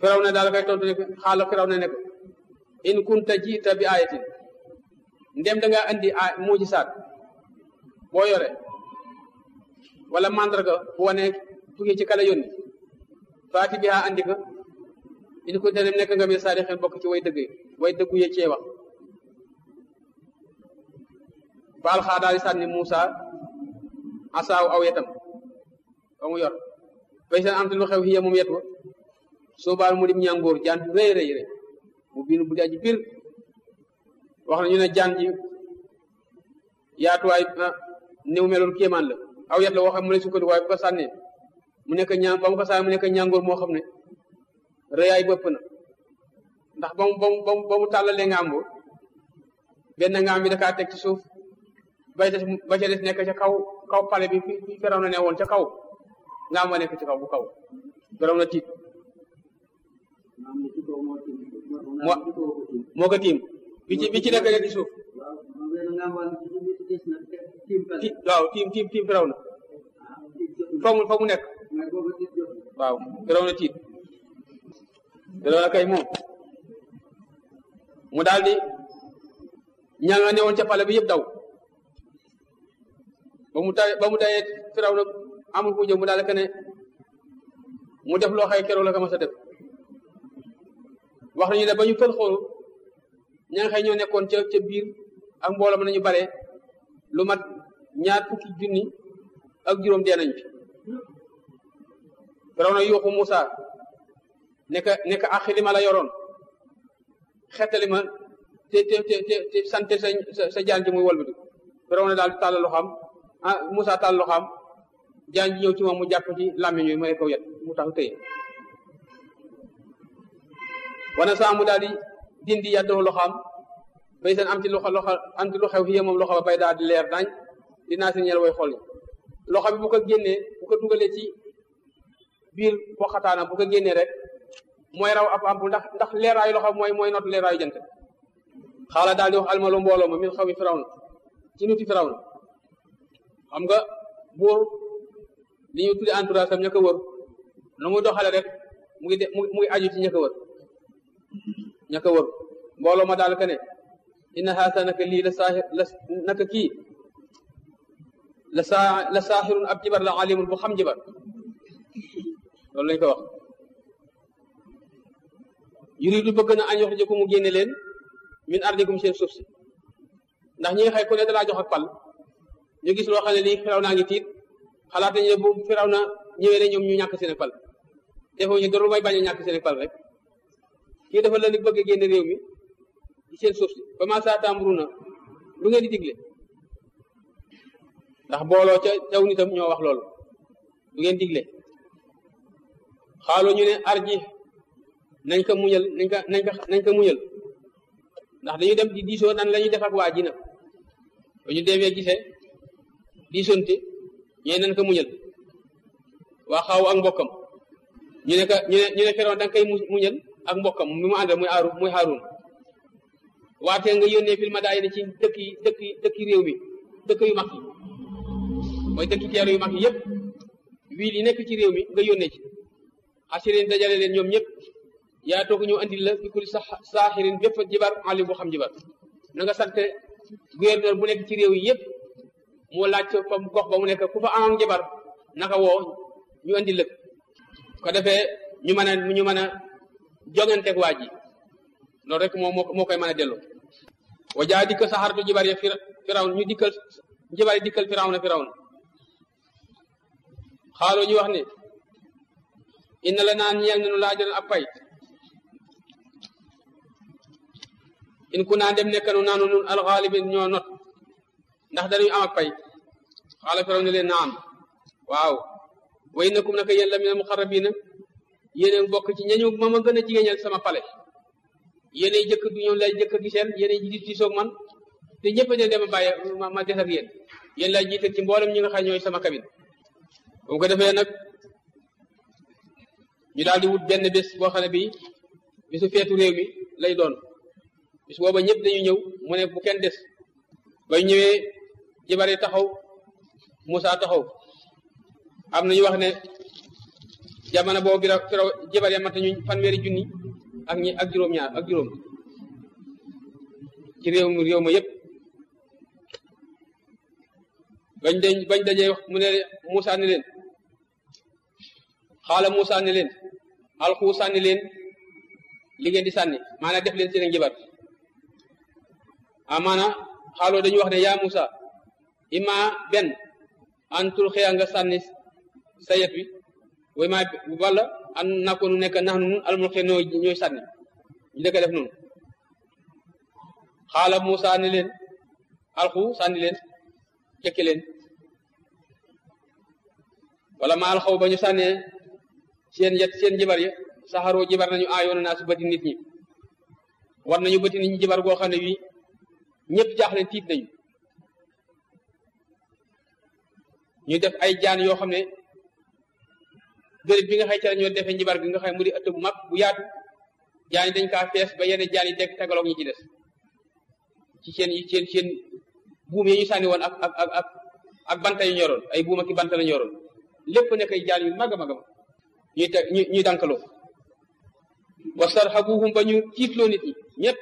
firaw na daal koy tontu ne ko xaala firaw na ne ko in kunta jiita bi ayatin ndem da ngaa andi a muujisaat boo yore wala mandarga bu wane tukkee ci kala yónni faati bi haa andi ko in kunta dem nekk nga mi saadixin bokk ci way dëgg way dëggu ye cee wax baal xaa daal di sànni Muusa asaaw aw yetam ba mu yor bay seen am te lu xew xiya moom yet wa soo baal mu dim ñàngoor jaan rëy rëy rëy mu biinu bu daaji bir wax na ñu ne jaan ji yaatuwaay néew meloon kéemaan la aw yet la woo xam mu ne sukkandiku waaye bu ko sànnee mu nekk ñaan ba mu ko sànnee mu nekk ñàngoor moo xam ne rëyaay bëpp na ndax ba mu ba mu ba mu tàllalee ngaam bo benn ngaam bi dakaa teg ci suuf bay des ba ca des nekk ca kaw kaw pale bi fi fi feraw na ne woon ca kaw ngaam wa nekk ci kaw bu kaw feraw na tiit moo moo ko tiim bi ci bi ci nekk ci suuf ti waaw tiim tiim tiim firaw na fa mu fa mu nekk waaw firaw na tiit firaw na kay moom mu daal di ñaa nga newoon ca pale bi yëpp daw ba mu tay ba mu tayee firaw na amul ku jëm mu daal di ne mu def loo xay keroog la ko mas a def wax nañu ne ba ñu fël xoolu ña nga xëy ñoo nekkoon ca ca biir ak mbooloo ma nañu bare lu mat ñaar fukki junni ak juróom dee nañ fi firaw na yuuxu Muusa nekk nekk ak li ma la yoroon xettali ma te te te te sante sa sa jaan ji muy walbati firaw na daal di tàllal loxoom ah Muusa tàll loxoom jaan ji ñëw ci moom mu jàpp ci làmmiñ wi may ko yet mu tax tëye wana saa mu daal di dindi yàddoo loxaam bay seen am ci loxo loxo am ci lu xew fi moom loxo ba bay daal di leer nañ dinaa si ñel way xool loxo bi bu ko génnee bu ko dugalee ci biir poxataana bu ko génnee rek mooy raw ab ampu ndax ndax leeraayu loxo mooy mooy not leeraayu jant xaala daal di wax almalu mbooloo ma min xaw mi firaw na ci nuti firaw na xam nga buur li ñu tuddi entourage sam ña ko wër nu muy doxale rek mu ngi de mu ngi aju ci ña ko wër ña ko wër mbooloo ma daal ka ne inna haasa naka lii la saaxir la naka kii la saa la saaxirun ab jibar la alimun bu xam jibar loolu lañ ko wax yuridu bëgg na añ yox ko mu génne leen min ardikum seen suuf si ndax ñi nga xëy ku ne dalaa jox ak pal ñu gis loo xam ne lii firaw naa ngi tiit xalaat nañu ne bu firaw na ñëwee ne ñoom ñu ñàkk seen pal defoo ñu dara may bañ a ñàkk seen pal rek kii dafa la ni bëgg a génne réew mi ci seen suuf si ba ma saa tàmburu na lu ngeen di digle ndax booloo ca taw nitam ñoo wax loolu lu ngeen digle xaaloo ñu ne arji nañ ko muñal nañ ko nañ ko nañ ko muñal ndax dañu dem di diisoo nan la ñuy def ak waa ji nag ba ñu demee gisee diisonte ñee nañ ko muñal waa xaw ak mbokkam ñu ne ka ñu ne ñu ne feroon da nga koy muñal ak mbokkam mi mu àndal muy aaru muy Haarun waatee nga yónnee fil madaayini ci dëkk yi dëkk yi dëkk yi réew mi dëkk yu mag yi mooy dëkk teeru yu mag yi yëpp wiil yi nekk ci réew mi nga yónnee ci xasirin dajale leen ñoom ñëpp yaa toog ñu andil la bi kuli sa saaxirin bépp jibar alim bu xam jibar na nga sant gouverneur bu nekk ci réew yi yëpp moo laaj fa gox ba mu nekk ku fa amoon jibar naka woo ñu andil la ko defee ñu mën a ñu mën a jonganteeg waa ji loolu rek moo moo koy mën a delloo wa jaa dikkal saxaratu jibar ya firaw ñu dikkal jibar yi dikkal firaw na firaw na xaaloo ñu wax ne inna la naan ñeel nanu laa jël ab pay in ku naa dem nekkanu naanu nun alxaalibin ñoo not ndax dañuy am ak pay xaala firaw ne leen naam waaw wa innakum naka yéen la mina muqarrabina yéen bokk ci ñañu ma ma gën a jigéeñal sama pale yéenay jëkk du ñoom lay jëkk giseen yéenay di di soog man te ñëpp a dem a bàyyi ma ma des ak yéen yéen lay jiital ci mboolem ñi nga xam ñooy sama cabine bu ko defee nag ñu daal di wut benn bés boo xam ne bii bisu feetu réew mi lay doon bis booba ñëpp dañu ñëw mu ne bu kenn des bay ñëwee jibari taxaw Moussa taxaw am na ñu wax ne jamono boobu bi firaw jabar ya mat nañu fanweeri junni ak ñi ak juróom-ñaar ak juróom ci réew mi réew ma yépp bañ dañ bañ dajee wax mu ne Moussa ne leen xaala Moussa ne leen alxu sànni leen li ngeen di sànni maanaam def leen seen njabar amaana xaaloo dañu wax ne yaa Moussa ima benn an tul xëya nga sànni sa yet wi way maa walla an nakoonu nekk nax nun almul xe noo ñooy sànni ñu dëkk def noonu xaala Moussa ne leen alxu sànni leen jëkke leen wala ma alxaw ba ñu sànnee seen yet seen jibar ya saxaroo jibar nañu aayoona naa si bëti nit ñi war nañu bëti nit ñi jibar goo xam ne wi ñëpp jaaxle tiit nañu ñu def ay jaan yoo xam ne béréb bi nga xay ca ñoo defee njibar gi nga xam mu di ëtt bu mag bu yaatu jaan yi dañ kaa fees ba yenn jaan yi teg tegaloog ñi ci des ci seen seen seen buum yi ñu sànni woon ak ak ak ak ak banta yu ñoroon ay buum ak i banta la ñoroon lépp nekk ay jaan yu mag a mag a mag ñuy teg ñu ñuy dankaloo wastarhabuhum ba ñu tiitloo nit ñi ñëpp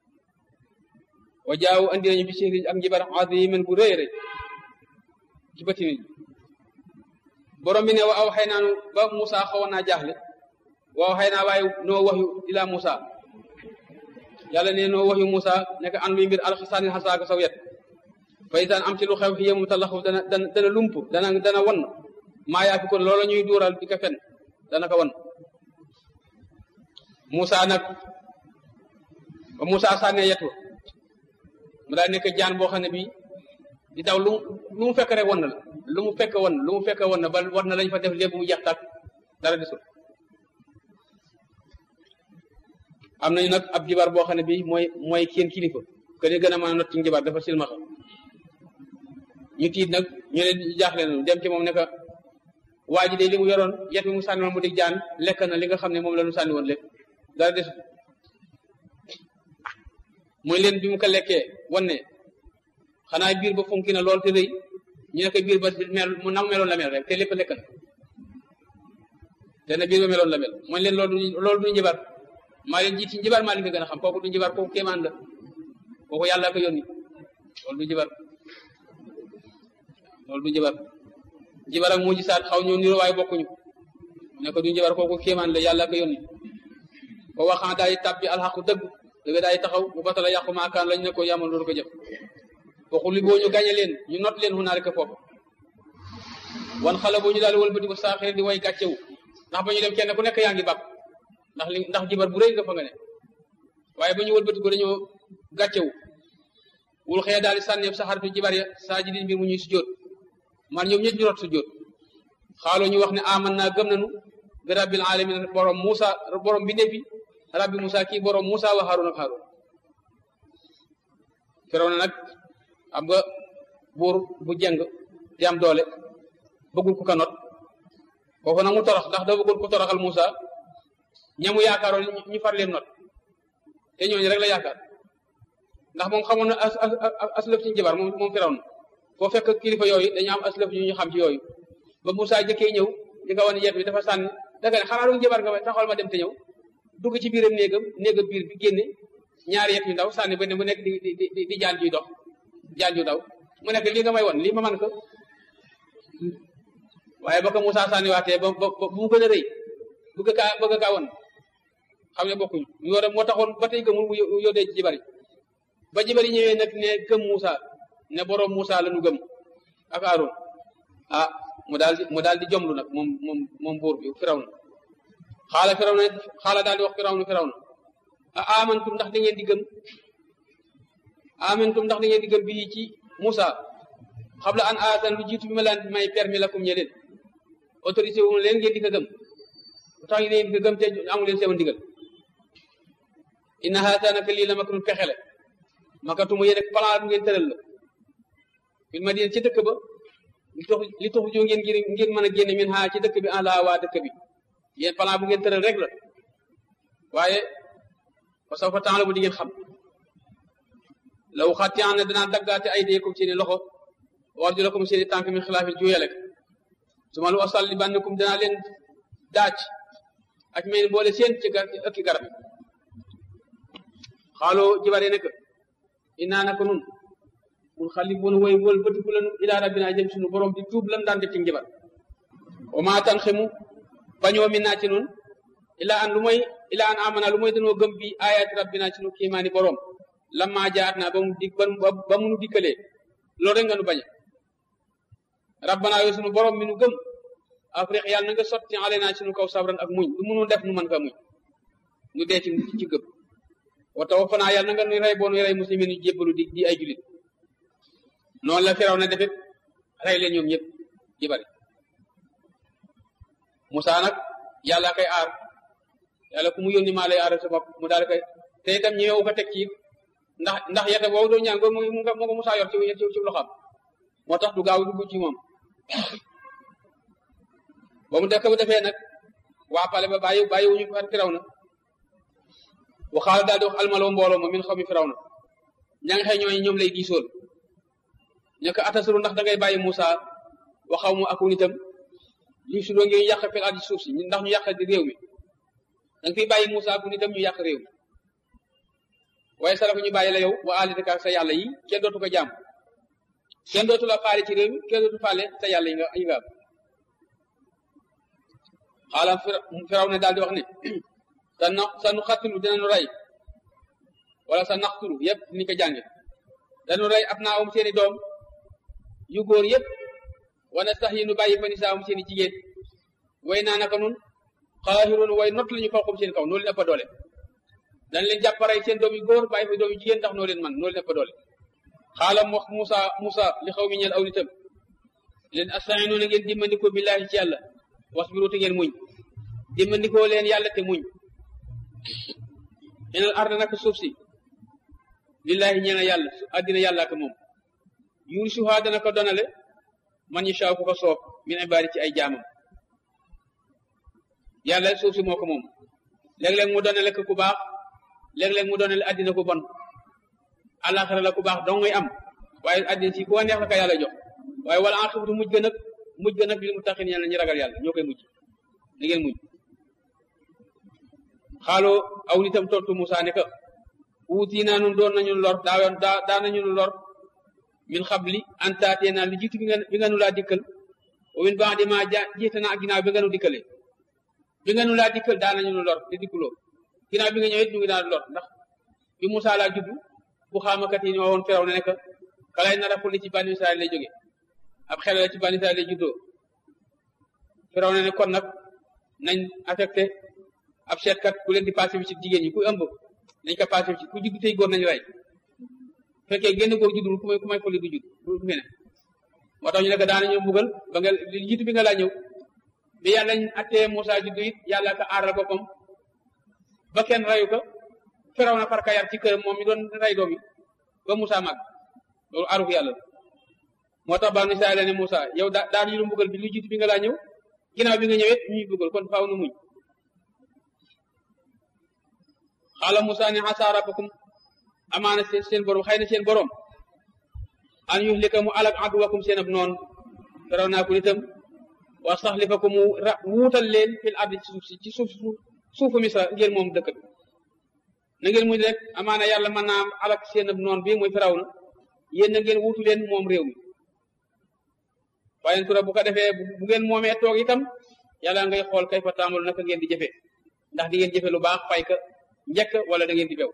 wa jaaw andi nañu bi sihrin ak njibar azimin bu rëy rëy ci bëti nit borom bi ne wa aw xëy naanu ba Moussa xawoon naa jaaxle waaw xëy naa waaye noo waxyu ila Moussa yàlla ne noo waxyu Moussa nekk an luy mbir alxisaanin xasaaka saw yet fa isaan am ci lu xew xiye mu talaxu dana dana dana lump dana dana won maa yaa fi kon loola ñuy duural di ko fen dana ko won Moussa nag ba Moussa sànnee yetu mu daal nekk jaan boo xam ne bii di daw lu lu mu fekk rek won na la lu mu fekk won lu mu fekk won na ba war na lañ fa def lépp mu jeex tàkk dara desul am nañu nag ab jibar boo xam ne bii mooy mooy kenn kilifa que ni gën a mën a not ci jibar dafa silmaxa ñu tiit nag ñu ne jaaxle nañu dem ci moom ne que waa ji de li mu yoroon yet bi mu sànni woon mu di jaan lekk na li nga xam ne moom la ñu sànni woon lépp dara desul muy leen bi mu ko lekkee wan ne xanaa biir ba funki na lool te rëy ñu ne ko biir ba mel mu nam meloon la mel rek te lépp lekk na te ne biir ba meloon la mel mooy leen loolu loolu du njibar maa leen jiit ci njibar maa leen ko gën a xam kooku du njibar kooku kéemaan la kooku yàlla ko yónni loolu du njibar loolu du njibar njibar ak mu gisaat xaw ñu niroo waaye bokkuñu ne ko du njibar kooku kéemaan la yàlla ko yónni ko waxaan daay tàbbi alxaqu dëgg dëgg daay taxaw bu batala yàqu maakaan lañ ne ko yamal loolu ko jëf waxul li boo ñu gañe leen ñu not leen xunaari ko foofu wan xale boo ñu daal wëlbati ko saaxir di way gàccewu ndax ba ñu dem kenn ku nekk yaa ngi bàpp ndax li ndax jibar bu rëy nga fa nga ne waaye ba ñu wëlbati ko dañoo gàccewu wul xëy daal di sànni sa xaritu jibar ya saa ji di mbir mu ñuy sujjóot man ñoom ñëpp ñu rot sujjóot xaaloo ñu wax ne aman naa gëm nañu bi rabbil alamin borom Moussa borom bi neppi rabbi Moussa kii borom Moussa wa Haarun ak Haarun Firawna nag xam nga buur bu jeng te am doole bëggul ku ka not kooku nag mu torox ndax da bëggul ku toroxal Moussa ñamu yaakaaroon ñu far leen not te ñooñu rek la yaakaar ndax moom xamoon na as aslëf ci njabar moom moom Firawna foo fekk kilifa yooyu dañu am aslëf yu ñu xam ci yooyu ba Moussa jëkkee ñëw di nga wan yet bi dafa sànni daga ne xanaa du njabar nga may taxawal ma dem te ñëw dugg ci biiram néegam néegam biir bi génne ñaari yet yu ndaw sànni ba ne mu nekk di di di di jaan juy dox jaan ju daw mu nekk lii nga may won lii ma man ko waaye ba ko Moussa sànni waatee ba ba bu mu gën a rëy bëgg kaa bëgg kaa won xam ne bokkuñu yoo dem moo taxoon ba tey gëmul mu yóodee ci jibari ba jibari ñëwee nag ne gëm Moussa ne boroom Moussa la nu gëm ak Aaron ah mu daal di mu daal di jomlu nag moom moom moom buur bi Firawna xaala Firawna xaala daal di wax Firawna Firawna ah amantum ndax da ngeen di gëm amantum ndax da ngeen di gëm bii ci Moussa xabla an aatan lu jiitu bi ma laan may permis la kum ñeleen autorisé wu leen ngeen di ko gëm lu tax ngeen di ko gëm te amu leen sama ndigal inna haata naka lii la makrun pexele makatumu yéen ak plan bu ngeen tëral la fil madina ci dëkk ba li tax li tax joo ngeen ngir ngeen mën a génne min ha ci dëkk bi en la waa dëkk bi yéen plan bu ngeen tëral rek la waaye fa saw fa temps la bu di ngeen xam law xatti an ne danaa daggaate ay deekum seeni loxo war julakum seeni tànk min xilaafin juuyale su ma lu asal li bannikum danaa leen daaj ak mel boole seen ci gar ëkki garab yi xaaloo jibare ne que inaa naka nun mun xali bon woy wol bëtiku lanu ilaa rabbina jëm sunu borom di tuub lan daan def ci njibar wa maa tan xemu bañoo mi naa ci nun ilaa an lu mooy ilaa an amana lu mooy danoo gëm bi ayati rabbina ci nu kiimaani borom lamma jaat naa ba mu dig ba mu nu dikkalee loolu rek nga nu bañe rabbana yoo sunu borom mi nu gëm afrique yàlla na nga sotti ale naa ci nu kaw sabran ak muñ lu munu def nu mën ka muñ nu dee ci ci gëm wa tawaffanaa yàlla na nga nuy rey boo nuy rey muslimin yu jébbalu di di ay julit noonu la firaw na defit rey leen ñoom ñëpp di bari Musaa nag yàlla koy aar yàlla ku mu yónni maa lay aar sa bopp mu daal koy te itam ñëwewu ko teg ci ndax ndax yete boobu doon ñaan mu mu nga ko Musaa yor ci ci ci loxam moo tax du gaaw dugg ci moom ba mu def bu defee nag waa pale ba bàyyi bàyyi wuñu far firaw na waxaala daal di wax almaloo mbooloo ma min xaw mi firaw na ña nga xëy ñooñu ñoom lay diisool ñu ko atasuru ndax da ngay bàyyi Moussa waxaw mu ak nitam li su doo ngeen yàq fil ardi suuf si ndax ñu yàq di réew mi da nga fiy bàyyi Moussa ak nitam ñu yàq réew mi waaye sala ko ñu bàyyi la yow wa alitaka sa yàlla yi kenn dootu ko jaam kenn dootu la faale ci réew mi kenn dootu faale sa yàlla yi nga yi nga am xaalam firaw ne daal di wax ne sa na sa nu xattulu dinañu rey wala sa naxtulu yëpp ni ko jànge dañu rey ab naa am seeni doom yu góor yëpp wana sax yi nu bàyyi fa ni saa am seeni jigéen way naa naka nun xaahiroon way not la ñu fawqum seen kaw noo leen ëpp doole dañ leen jàpp rey seen doom yu góor bàyyi fa doom yu jigéen ndax noo leen man noo leen ëpp doole xaalam wax Musa Musa li xaw mi ñeel aw nitam leen asta'iinu na ngeen dimbandikoo billaahi ci yàlla wasbiru te ngeen muñ dimbandikoo leen yàlla te muñ inal arda naka suuf si lillahi ñeena yàlla addina yàlla ak moom yuur suhaa dana ko donale man ñu saaw ku ko soob min ibaadi ci ay jaamam yàlla suuf si moo ko moom léeg-léeg mu donale ko ku baax léeg-léeg mu donale addina ku bon àllaaxira la ku baax dong ngay am waaye addina si ku neex la ko yàlla jox waaye wala aqibatu mujj gën ak mujj gën ak li mu taxin yàlla ñu ragal yàlla ñoo koy mujj li ngeen mujj xaaloo aw nitam tontu Musaa ne ka wuutii naa nun doon nañu lor daawoon daa daa nañu lor min xabli antaatee naa lu jiitu bi nga bi nga nu laa dikkal wa min ba'di maa ja jiite naa ak ginnaaw bi nga nu dikkalee bi nga nu laa dikkal daa nañu lor di dikkuloo ginnaaw bi nga ñëwee ñu ngi daan lor ndax bi Musaa laa juddu bu xaamakat yi ñoo woon feraw ne nekk kalay nar a xulli ci bani Israel lay jóge ab xel la ci bani Israel lay juddoo feraw ne ne kon nag nañ affecté ab seetkat ku leen di passé bi ci jigéen ñi ku ëmb nañ ko passé bi ci ku judd tey góor nañu rey fekkee génn góor juddul ku may ku may xulli du judd du fi ne moo tax ñu nekk daanañu mbugal ba nga li jiitu bi nga laa ñëw bi yàlla ñu attee Moussa juddu it yàlla ka aaral boppam ba kenn reyu ko feraw na farka yar ci këram moom mi doon rey doom yi ba Moussa màgg loolu aaru yàlla moo tax banu Israel ne Moussa yow daa daan ñu lu mbugal bi lu jiitu bi nga laa ñëw ginnaaw bi nga ñëwee ñuy mbugal kon faaw nu muñ xaala Moussa ne asa rabbakum amaana seen seen borom xëy na seen borom an yuhlika mu alak aduwakum seen ab noon feraw naa ko nitam wa saxlifakum mu ra wuutal leen fil ardi ci suuf si ci suuf suufu misra ngeen moom dëkk bi na ngeen muñ rek amaana yàlla mën naa alak seen ab noon bi muy feraw na yéen na ngeen wuutu leen moom réew mi waaye tura bu ko defee bu ngeen moomee toog itam yàlla ngay xool kay fa taamalu naka ngeen di jëfe ndax di ngeen jëfe lu baax fay ka njëkk wala da ngeen di bew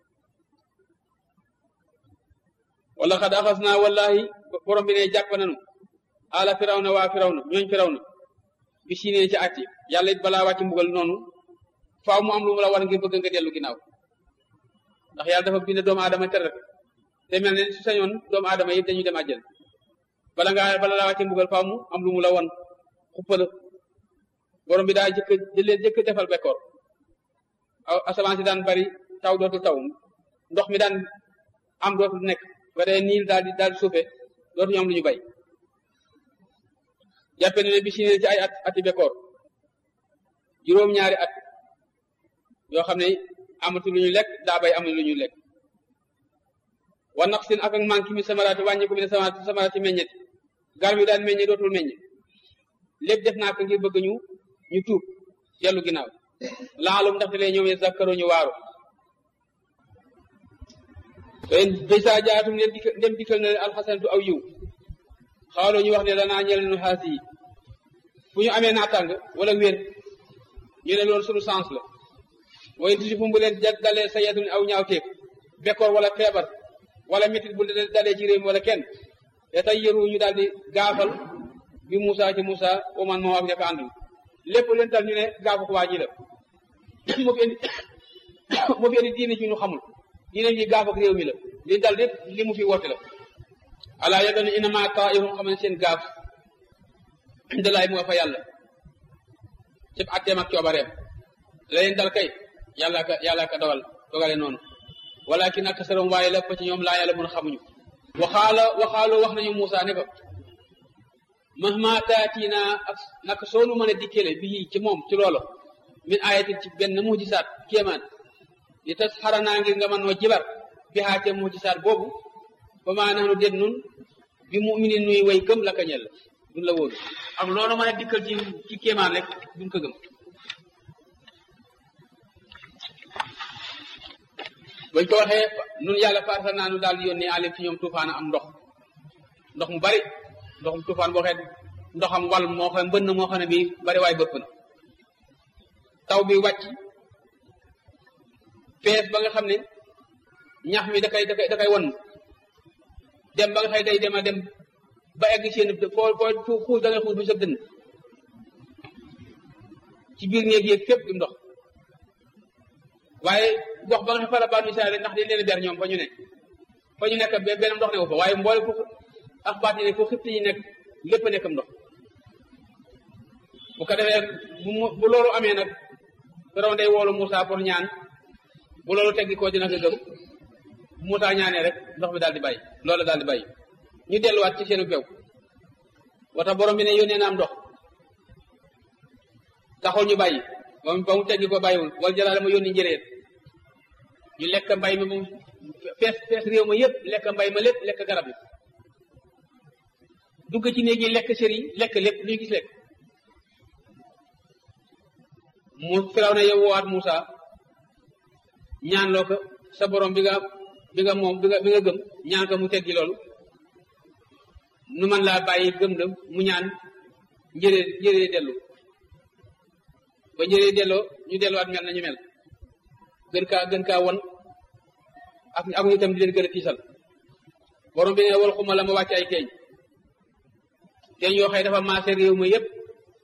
wala xad axas naa wallahi borom bi ne jàpp nanu ala firaw na waa firaw na ñooñ firaw na bi si nee ci atti yàlla it balaa wàcc mbugal noonu faaw mu am lu mu la war ngir bëgg nga dellu ginnaaw ndax yàlla dafa bind doomu aadama tere te mel ne su sañoon doomu aadama yi dañuy dem àjjal bala ngaa bala laa wàcc mbugal faaw mu am lu mu la won xuppala borom bi daa jëkk jëlee jëkk defal bekkoor aw asamaan si daan bari taw dootul taw ndox mi daan am dootul nekk ba dee niil daal di daal di suufe dootuñu am lu ñu bay jàppe ne bi si ne ci ay at ati bekkoor juróom-ñaari at yoo xam ne amatu lu ñu lekk daa bay amul lu ñu lekk wa naq sin ak ak manque mi samaraati wàññi ko mi ne samaraati samaraati meññeti garab yi daan meññe dootul meññe lépp def naa ko ngir bëgg ñu ñu tuub dellu ginnaaw laalum ndaxte lee ñoom zakkaru ñu waaru fen bisa jaatum leen dikk ndem dikkal na leen alxasanatu aw yiw xawloo ñu wax ne danaa ñel nu xaas yi fu ñu amee naatàng wala wér ñu ne loolu sunu sens la way tusi fu mu leen dalee sa yetun aw ñaawteeg bekkoor wala feebar wala métit bu dalee ci réew mi wala kenn te tey yëru ñu daal di gaafal bi Moussa ci Moussa oman moo ak ñaka àndul lépp leen dal ñu ne gaafu ko waa ji la moo fi indi moo fi indi diine ci ñu xamul diine ji gaaf ak réew mi la li dal lépp li mu fi woote la alaa yëgal ne inama taa'ihum xam ne seen gaaf indalaay mu nga fa yàlla cëpp atteem ak coobareem la leen dal kay yàlla ka yàlla ka dawal dogale noonu walakin aksarum waaye la fa ci ñoom laa yàlla mun xamuñu waxaala waxaaloo wax nañu Moussa ne ko mahma taatina ak naka soonu mën a dikkele bii ci moom ci loolo min ayatin ci benn mujisaat kéemaan li tas xaranaa ngir nga mën noo jibar bi xaate mujisaat boobu ba maa naxnu den nun bi muminin nuy way gëm la kañel duñ la wóolu ak loolu mën a dikkal ci ci kéemaan rek duñ ko gëm bañ ko waxee nun yàlla farsa naa nu daal di yónnee alim ci ñoom tuufaana am ndox ndox mu bari ndox mu tuufaan boo xee ndoxam wal moo xam mbënn moo xam ne bi bari waay bëpp na taw bi wàcc fees ba nga xam ne ñax mi da kay da kay da kay won dem ba nga xëy day dem a dem ba egg seen foo foo xuus da ngay xuus bu sëb dënn ci biir néeg yéeg fépp di ndox waaye gox ba nga xam fara banu Israël ndax dañ leen ber ñoom fa ñu ne fa ñu nekk benn ndox ne wu fa waaye mboole fu ak baat yi ne fu xibti yi nekk lépp a nekkam ndox bu ko defee bu bu loolu amee nag Firawna day woolu Moussa pour ñaan bu loolu teggi koo dina ko gëm bu Moussa ñaanee rek ndox mi daal di bàyyi loolu daal di bàyyi ñu delluwaat ci seenu bew wata borom bi ne yónnee na am ndox taxul ñu bàyyi ba mu ba mu teggi ko bàyyiwul wala jëlaale ma yónni njëreet ñu lekk mbay mi moom fees fees réew ma yëpp lekk mbay ma lépp lekk garab yi dugg ci néeg yi lekk sër yi lekk lépp luy gis lekk mu firaw na yow woowaat Moussa ñaan loo ko sa borom bi nga bi nga moom bi nga bi nga gëm ñaan ko mu teggi loolu nu man laa bàyyi gëm la mu ñaan njëree njëree dellu ba njëree delloo ñu delluwaat mel na ñu mel gën kaa gën kaa won ak ak ñu itam di leen gën a tiisal borom bi ne wal xuma la ma wàcc ay teeñ teeñ yoo xëy dafa maase réew ma yépp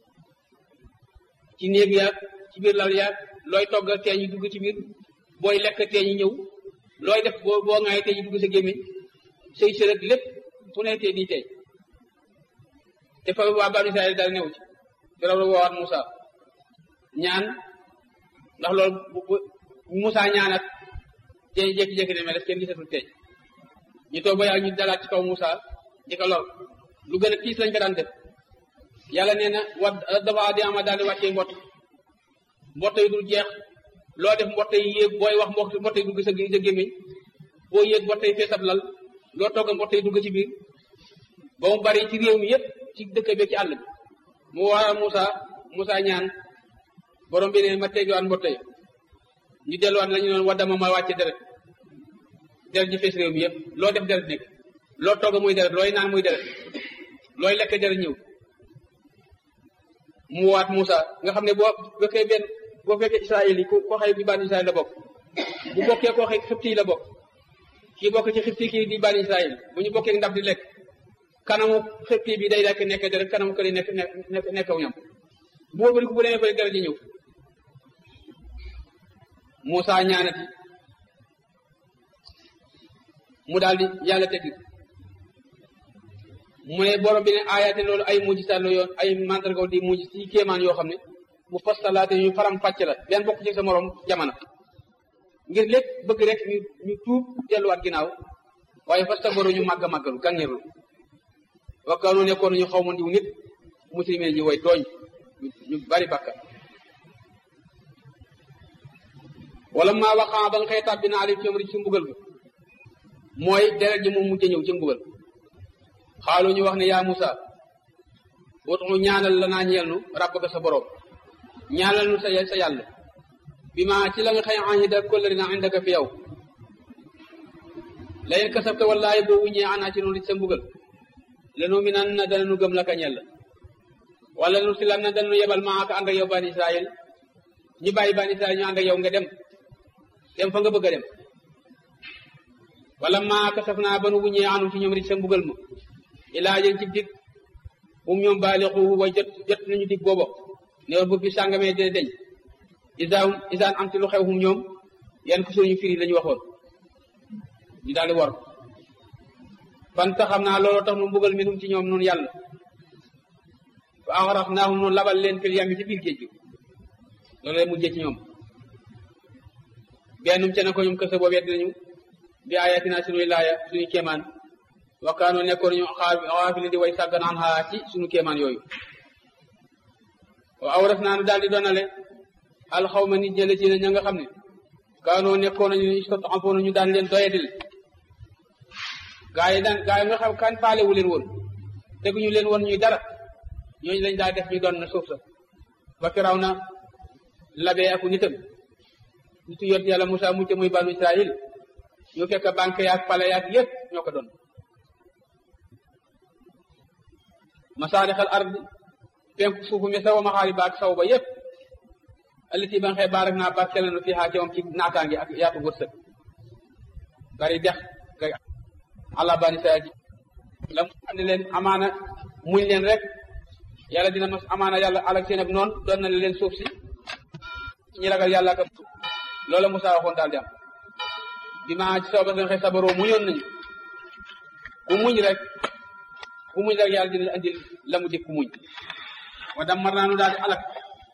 ci néeg yaag ci biir lal yaag looy togg teeñ yi dugg ci biir booy lekk teeñ yi ñëw looy def boo boo ŋaay teeñ yi dugg sa gémmiñ say sërëg lépp fu ne tee di teeñ te fa waa banu Israël daal new ci firaw la woowaat Moussa ñaan ndax loolu bu Moussa ñaanat teeñ jékki-jékki ne mais kenn gisatul teeñ ñu toog ba yàgg ñu dalaat ci kaw Moussa di ko lor lu gën a tiis lañ ko daan def yàlla nee na wa dafa di ama daal di wàccee mbott mbott yi dul jeex loo def mbott yi yéeg booy wax mbott mbott yi dugg sa sa gémmiñ boo yéeg mbott yi feesab lal loo togg mbott yi dugg ci biir ba mu bari ci réew mi yépp ci dëkk bi ci àll bi mu waral Moussa Moussa ñaan borom bi ne ma teggiwaat mbott yi ñu delluwaat la ñu noon waddama ma wàcce deret deret ji fees réew mi yépp loo def deret nekk loo togg muy deret looy naan muy deret looy lekk deret ñëw mu waat Moussa nga xam ne boo fekkee benn boo fekkee Israël yi ku koo xëy bi bani Israël la bokk bu bokkee koo xëy xibti yi la bokk kii bokk ci xibti kii di bani Israël bu ñu bokkee ndab di lekk kanamu xibti bi day lekk nekk deret kanamu këri nekk nekk nekkaw ñam bu wóor bu demee fële deret ji ñëw Moussa ñaanati mu daal di yàlla teggi mu ne borom bi ne aayaate loolu ay mujjisaat la yoon ay mandargaw di mujj ci kéemaan yoo xam ne mu fastalaate ñu faram fàcc la benn bokk ci sa morom jamono ngir lépp bëgg rek ñu ñu tuub delluwaat ginnaaw waaye fastabaru ñu màgg màggalu gàngeerlu wakkaanu nekkoon ñu xaw ma ndiw nit muslimee ji way tooñ ñu bari bàkka wala maa waxaa ba nga xëy tàbbi na alim ci ci mbugal bi mooy deret ji moom mujj ñëw ci mbugal xaalu ñu wax ne yaa Musa wutu ñaanal la naa ñeel nu ràbb ko sa borom ñaanal nu sa sa yàlla bi ma ci la nga xëy ahida kóllëri na indaka fi yow layen kasabta wallaahi boo wuññee ana ci noonu sa mbugal lenu mi nan na dana nu gëm la ka ñel wala nu si lan na dana nu yebal maa ak ànd ak yow bani israil ñi bàyyi bani israil ñu ànd ak yow nga dem dem fa nga bëgg a dem wala maa kasaf naa ba nu wuññee anu ci ñoom rit sa mbugal ma ilaa jël ci dig um ñoom baalixu way jot jot nañu dig boobo ne woon bu fi sàngamee dina deñ isaan isaan am ci lu xew hum ñoom yan ko suñu firi lañu waxoon ñu daal di wor fan ta xam naa looloo tax nu mbugal minum ci ñoom noonu yàlla fa axarax naa hum noonu labal leen fil yami ci biir géej gi loolu lay mujjee ci ñoom bennum ca ne ko ñoom kësa boo wedd nañu bi ayatina suñuy laaya suñu kéemaan wakkaanoo nekkoon ñu xaafili di way sàggan an xaa ci suñu kéemaan yooyu wa awras naa nu daal di donale alxawma nit ñële ci ne ña nga xam ne kaanoo nekkoon nañu istad'afuuna ñu daan leen doyadil gaa yi daan gaa yi nga xam kan faalewu leen woon teguñu leen woon ñuy dara ñooñu lañ daa def ñu doon na suuf sa ba firaw na labee aku nitam nitu yot yàlla Musaa mucc muy banu Israil ñu fekk banque yaak pale yaak yëpp ñoo ko doon masaarixal ard penku suufu mi sawa maxaariba ak saw ba yëpp allati ba nga xëy baarak naa barkeel na fi xaa ci moom ci naataange ak yaatu wërsëg bari dex kay àlla bani Israil ji la mu xam ne leen amaana muñ leen rek yàlla dina mas amaana yàlla alak seen ak noonu doon na leen suuf si ñi ragal yàlla ak loola Musaa waxoon daal di am bi ma ci sooba nga xëy sabaroo muñoon nañu ku muñ rek ku muñ rek yàlla dina andil la mu dik ku muñ wa dammar naa nu daal di alak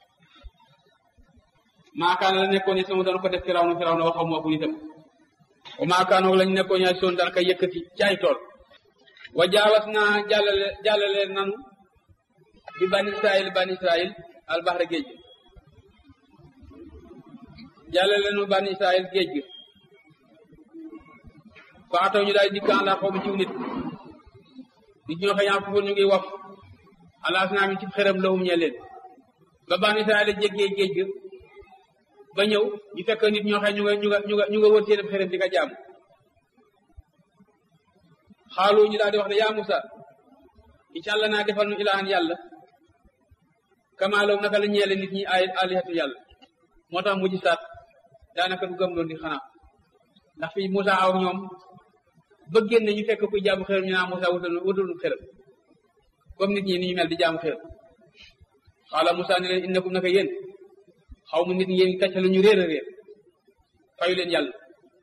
maakaana la nekkoon ni sama doon ko def firaw na firaw na waxaw moo ko nitam wa maakaanoog lañ nekkoon ñaay soon daan koy yëkkati caay tool wa jaawas naa jàllale jàllale nanu bi bani israil bani israil albahra géej gi jàllale nu bani israil géej gi fa ataw ñu daal dikkaan laa xaw ma ciw nit nit ñoo xëy foofu ñu ngi waf alaas naa mi ci xërëm lawum ñe leen ba bani israil jéggee géej gi ba ñëw ñu fekk nit ñoo xëy ñu nga ñu nga ñu nga ñu nga wër seen xërëm di ko jaamu xaalu ñu daal di wax ne yaa Musa incha allah naa defal nu ilahan yàlla kamaaloom naka la ñeele nit ñi ay alihatu yàlla moo tax mujj saat daanaka du gëm doon di xanaa ndax fii Musa aw ñoom ba génn ñu fekk kuy jaamu xërëm ñu naa Musa wutal wutal nu xërëm comme nit ñi ni ñu mel di jaamu xërëm xaala Musa ne leen innakum naka yéen xaw ma nit ñi yéen kàcce la ñu réer a réer fayu leen yàlla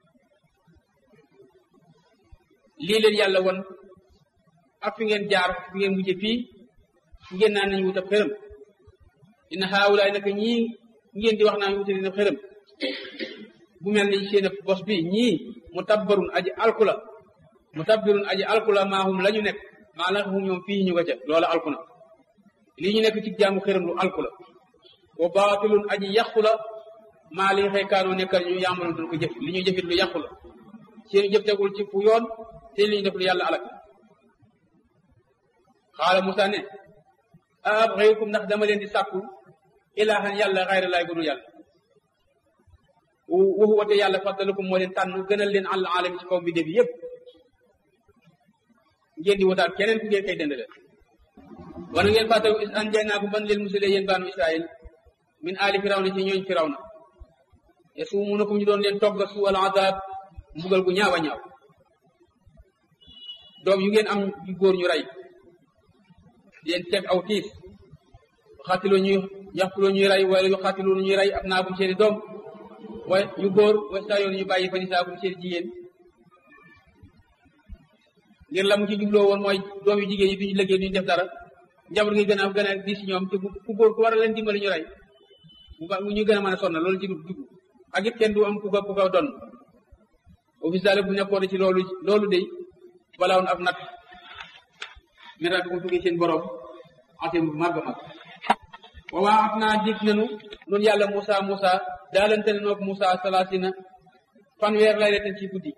lii leen yàlla won ak fi ngeen jaar fi ngeen mujje fii ngeen naan nañu wutab xërëm inna haawulaay naka ñii ngeen di wax naan wuta dina xërëm bu mel ni seen bos bi ñii mu tabbarun aji alkula mu tabbirun aji alkula maahum la ñu nekk maa la hum ñoom fii ñu nga ca loola alkuna lii ñu nekk ci jaamu xërëm lu alkula wa baatilun aji yàqula maa li xëy kaanoo nekkal ñu yaamaloon doon ko jëf li ñu jëfit lu yàqula seen jëf tegul ci fu yoon te li ñu def lu yàlla alak xaala Musa ne abxayukum ndax dama leen di sàkku ilaahan yàlla xayra laay gënu yàlla waxu wate yàlla faddalukum moo leen tànn gënal leen àll alam ci kaw bi def yëpp ngeen di wataat keneen ku ngeen koy dendale wana ngeen fàttalu is an jay naa ko ban leen musale yéen baanu Israil min aali firawna ci ñooñ firawna te suumunakum ñu doon leen togga su al azab mbugal gu ñaaw a ñaaw doom yu ngeen am yu góor ñu rey leen teg aw tiis xaatiloo ñuy yaxtuloo ñuy rey wala yu xaatiloo ñuy rey ab naakum seeni doom way yu góor way saa yoon ñu bàyyi fa nisaakum seeni jigéen ngir la mu ci jubloo woon mooy doom yu jigéen yi duñu liggéey duñu def dara njaboot gi gën a gën a di si ñoom te ku góor ku war a leen dimbali ñu rey mu ñu gën a mën a sonna loolu ci dugg ak it kenn du am ku ko ku ko donn office daal bu nekkoon ci loolu loolu de balaawoon ab nat mera ko tuggee seen borom asim bu màgg mag waawaa af naa dig nanu noonu yàlla Moussa Moussa daalante ne noog Moussa salaasina fanweer lay reten ci guddi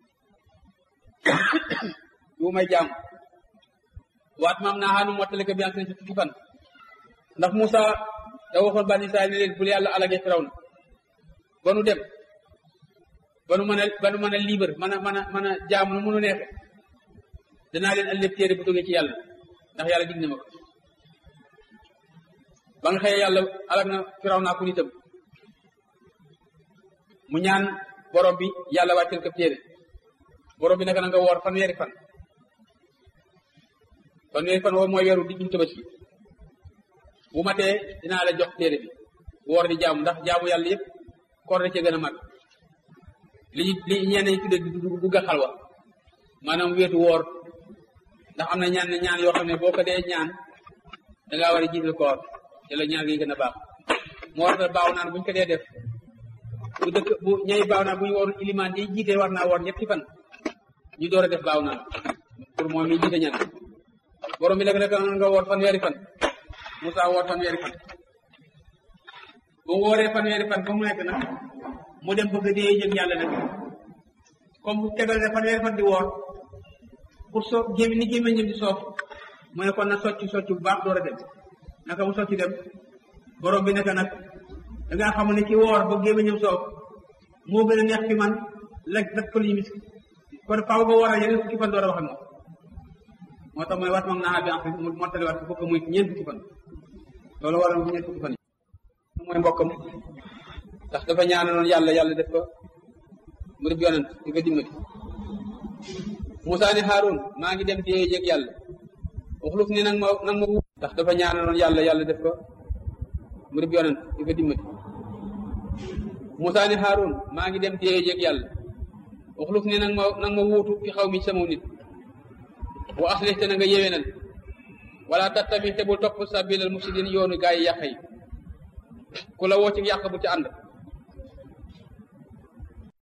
yu may jaam waat maam naa xaanu mottali ko bi an ci fukki fan ndax Moussa da waxoon bani Israel ne leen bul yàlla alage firaw na ba nu dem ba nu mën a ba nu mën a libre mën a mën a mën a jaamu nu mënu neexe danaa leen ëllëg téere bu jógee ci yàlla ndax yàlla dig na ma ko ba nga xëyee yàlla alag na firaw naa ku nitam mu ñaan borom bi yàlla wàccel ko téere borom bi naka na nga woor fanweeri fan fanweeri fan woo mooy weeru digguñ tabaski bu matee dinaa la jox téere bi woor di jaamu ndax jaamu yàlla yëpp koor da cee gën a mag li li ñenn ñi tudde dugg a xalwa maanaam weetu woor ndax am na ñaan ñaan yoo xam ne boo ko dee ñaan da ngaa war a jiital koor te la ñaan gi gën a baax moo war a baaw naan buñ ko dee def bu dëkk bu ñay baaw naan bu ñu woorul ilimaan yi jiite war naa woor ñetti fan ñu door a def baaw naan pour moom mi jiite ñaan borom bi nag nag nga woor fanweeri fan Moussa woor fanweeri fan bu wooree fanweeri fan ba mu nekk nag mu dem bëgg dee jëg yàlla nag comme tegal ne fanweeri fan di woor pour soo gémi ni gémmiñam di soof mu ne kon na socc socc bu baax door a dem naka mu socc dem borom bi naka nag da ngaa xam ne ki woor ba gémmiñam soof moo gën a neex fi man lekk dak pël mis kon faaw nga wooral yeneen fukki fan door a wax ak moom moo tax mooy wat moom naa bi en fait mu mottali wat fukk muy ñeent fukki fan loolu waral mu ñeent fukki fan yi mooy mbokkam ndax dafa ñaanaloon yàlla yàlla def ko mu def yonent di ko dimbali Moussa ne Haroun maa ngi dem déye jég yàlla waxluf ne nag ma nag ma wut ndax dafa ñaanaloon yàlla yàlla def ko mu def yonent di ko dimbali Moussa ne Haroun maa ngi dem déye jég yàlla waxluf ne nag ma nag ma wuutu fi xaw mi sama nit wa aslih te na nga yéwénal wala tattabi te bul topp sabilal mufsidin yoonu gaa yi yàq yi ku la woo ci yàq bu ci ànd